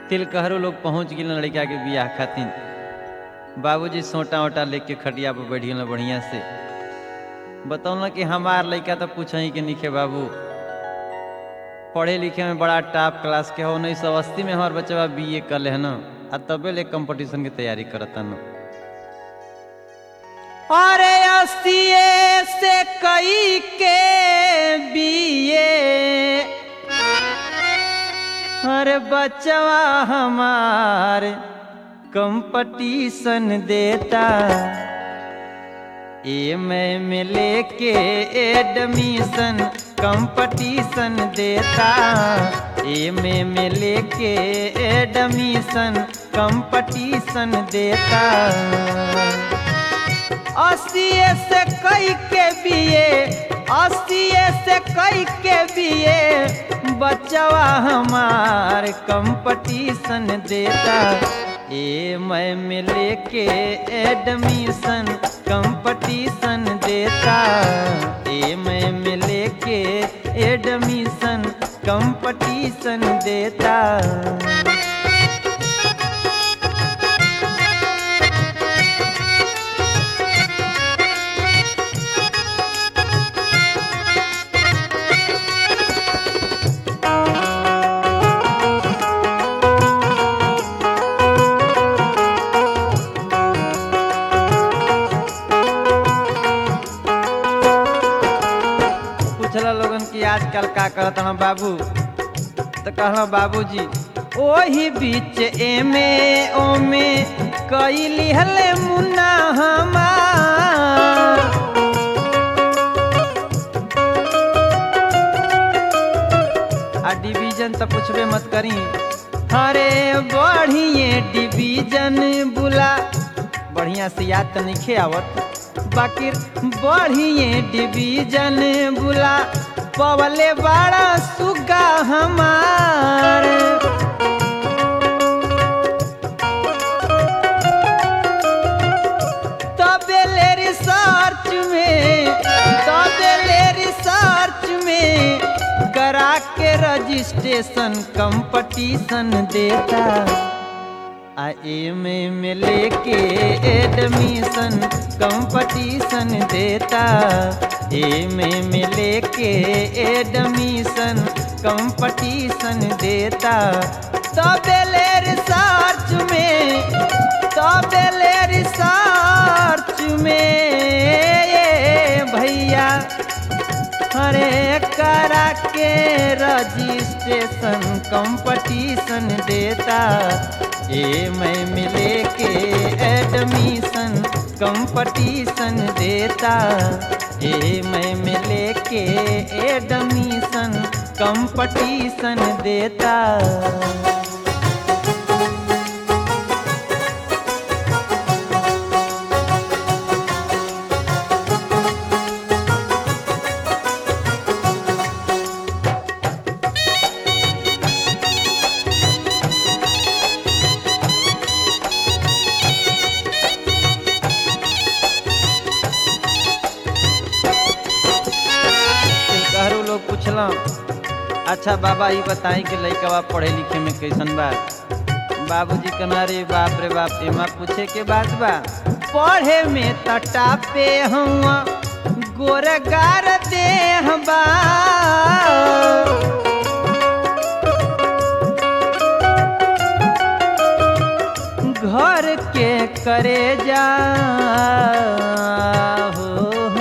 तिलकहरू लोग पहुंच गए लड़का के बियाह खातिर बाबूजी सोटा ओटा लेके खटिया पर बैठ गए बढ़िया से बतौल कि हमार लड़का तो पूछ ही के निखे बाबू पढ़े लिखे में बड़ा टॉप क्लास के हो उन्नीस सौ अस्सी में हमार बच्चा बी ए कर ले न आ तबे ले कंपटीशन की तैयारी करता न अरे अस्सी से कई के बीए अरे बचवा हमार कंपटीशन देता ए मैं में लेके एडमिशन कंपटीशन देता ए में में लेके एडमिशन कंपटीशन देता अस्सी से कई के बीए अस्सी से कई के बीए बचवा हमार कंपटीशन देता ए मैं में लेके एडमिशन कंपटीशन देता ए मैं में लेके एडमिशन कंपटीशन देता पूछला लोगन की आजकल का करत हन बाबू तो कहला बाबूजी ओही बीच एमे ओमे कई लिहले मुन्ना हमार आ डिवीजन तो पूछबे मत करी अरे बढ़िए डिवीजन बुला बढ़िया से याद तो नहीं आवत बाकी बढ़िए डिवीजन बुला पवले बड़ा सुगा हमार तबेले रिसर्च में तबेले रिसर्च में करा के रजिस्ट्रेशन कंपटीशन देता आ एमे में लेके एडमिशन कंपटीशन देता एमे में लेके एडमिशन कंपटीशन देता तबेले रिसर्च में तबेले रिसर्च में ये भैया अरे करा के रजिस्ट्रेशन कंपटीशन देता ए मैं मिले के एडमिशन कंपटीशन देता ए मैं मिले के एडमिशन कंपटीशन देता कहरो लोग पूछला अच्छा बाबा ये बताई कि लइकवा पढ़े लिखे में कैसन बा बाबूजी कहना रे बाप रे बाप एमा पूछे के बात बा पढ़े में तटा पे हुआ गोरगार देह बा घर के करे जा हो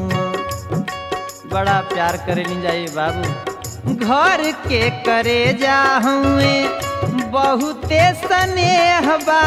बड़ा प्यार करे ली जाए बाबू घर के करे जा हुए बहुते स्नेह बा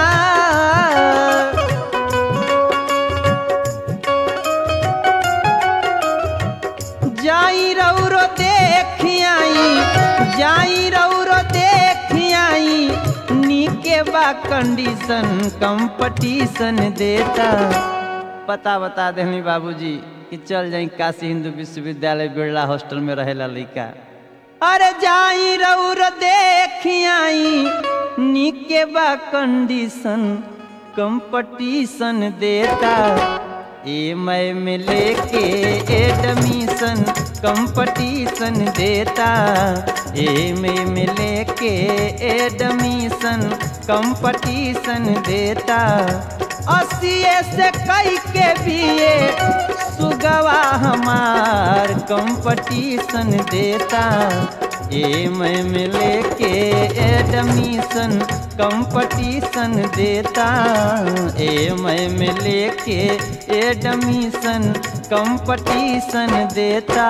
जाई रौरो देख आई जाई रौरो देख आई नीके बा कंडीशन कंपटीशन देता पता बता देनी बाबूजी कि चल जाई काशी हिंदू विश्वविद्यालय बिरला हॉस्टल में रहेला लइका अरे जाई रौर देख आई नीके बा कंडीशन कंपटीशन देता एम में लेके एडमिशन कंपटीशन देता एम में लेके एडमिशन कंपटीशन देता अस्सी से कई के बीए सुगवा हमार कंपटीशन देता एम में लेके एडमिशन कंपटीशन देता एम में लेके एडमिशन कंपटीशन देता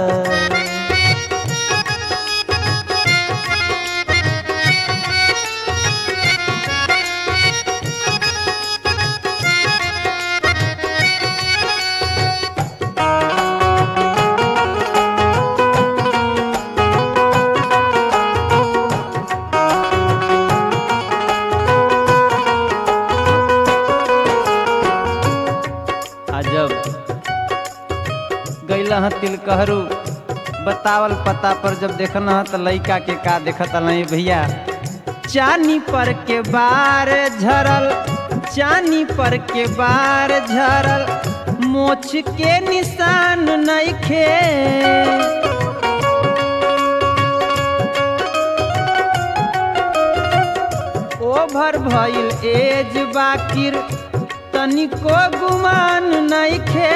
अजब गैला ह तिलकहरू बतावल पता पर जब देखना ह त लइका के का देखत नहीं भैया चानी पर के बार झरल चानी पर के बार झरल मोछ के निशान नइखे ओभर भइल एज बाकिर तनिको गुमान नइखे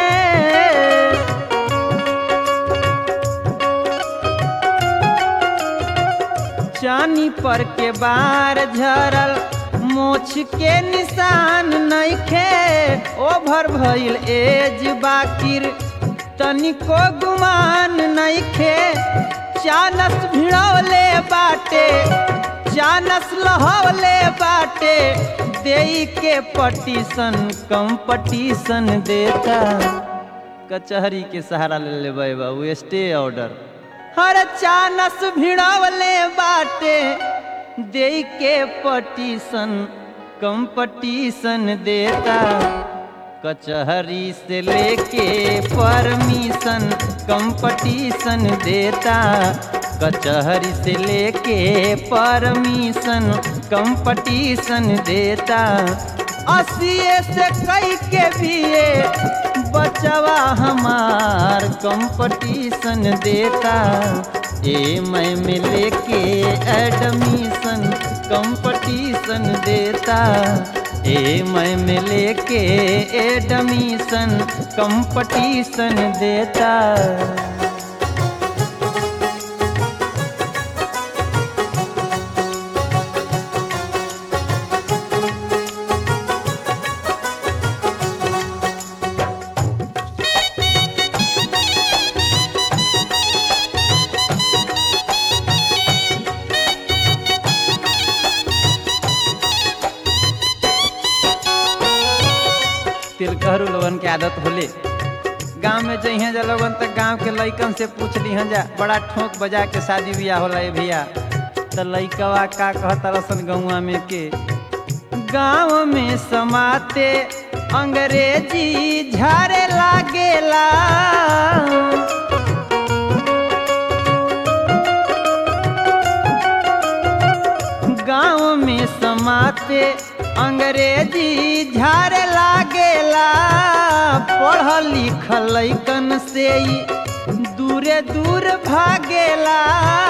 चानी पर के बार झरल मोछ के निशान नइखे ओभर भइल एज बाकिर तनिको गुमान नइखे चानस भिड़ौले बाटे चानस लहौले बाटे देई के पटीशन कंपटीशन देता कचहरी के सहारा ले लेबै बाबू स्टे ऑर्डर हर चानस भिड़वले बाटे दे के पटीशन कंपटीशन देता कचहरी से लेके परमिशन कंपटीशन देता कचहरी से लेके परमिशन कंपटीशन देता अस्सी से कई के बीए बचवा हमार कंपटीशन देता एम में लेके एडमिशन कंपटीशन देता एम में लेके एडमिशन कंपटीशन देता तिलकहरू लोगन के आदत होले गांव में जइहे जा लोगन तक गांव के लइकन से पूछ लिहन जा बड़ा ठोक बजा के शादी बियाह होला ए भैया त लइकवा का कहता रसन गौवा में के गांव में समाते अंग्रेजी झारे लागेला गांव में समाते अंग्रेजी झारे लागेला पढ़ल लिखल लइकन से ही दूरे दूर भागेला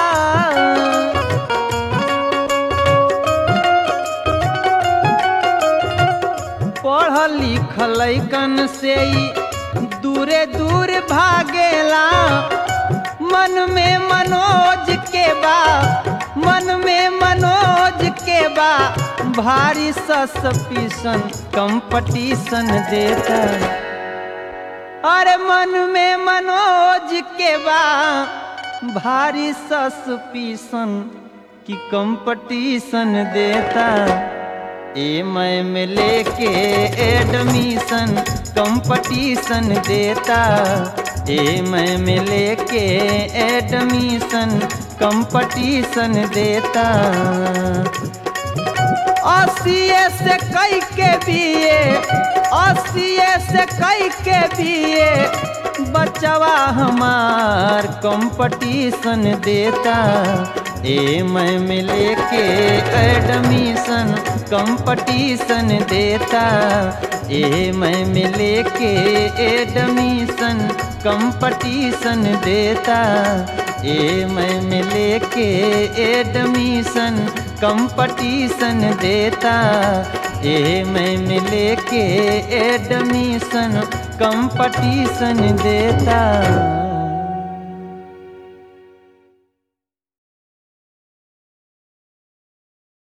पढ़ल लिखल लइकन से ही दूरे दूर भागेला मन में मनोज के बा मन में मनोज के बा भारी सस्पिशन कंपटीशन देता अरे मन में मनोज के बा भारी सस्पिशन की कंपटीशन देता एम में लेके एडमिशन कंपटीशन देता एम में लेके एडमिशन कंपटीशन देता अस्सी से कई के बीए अस्सी से कई के बीए बचवा हमार कंपटीशन देता ए मैं मिले के एडमिशन कंपटीशन देता ए मैं मिले के एडमिशन कंपटीशन देता ए मैं मिले के एडमिशन कंपटीशन देता ए मैं मिले के एडमिशन कंपटीशन देता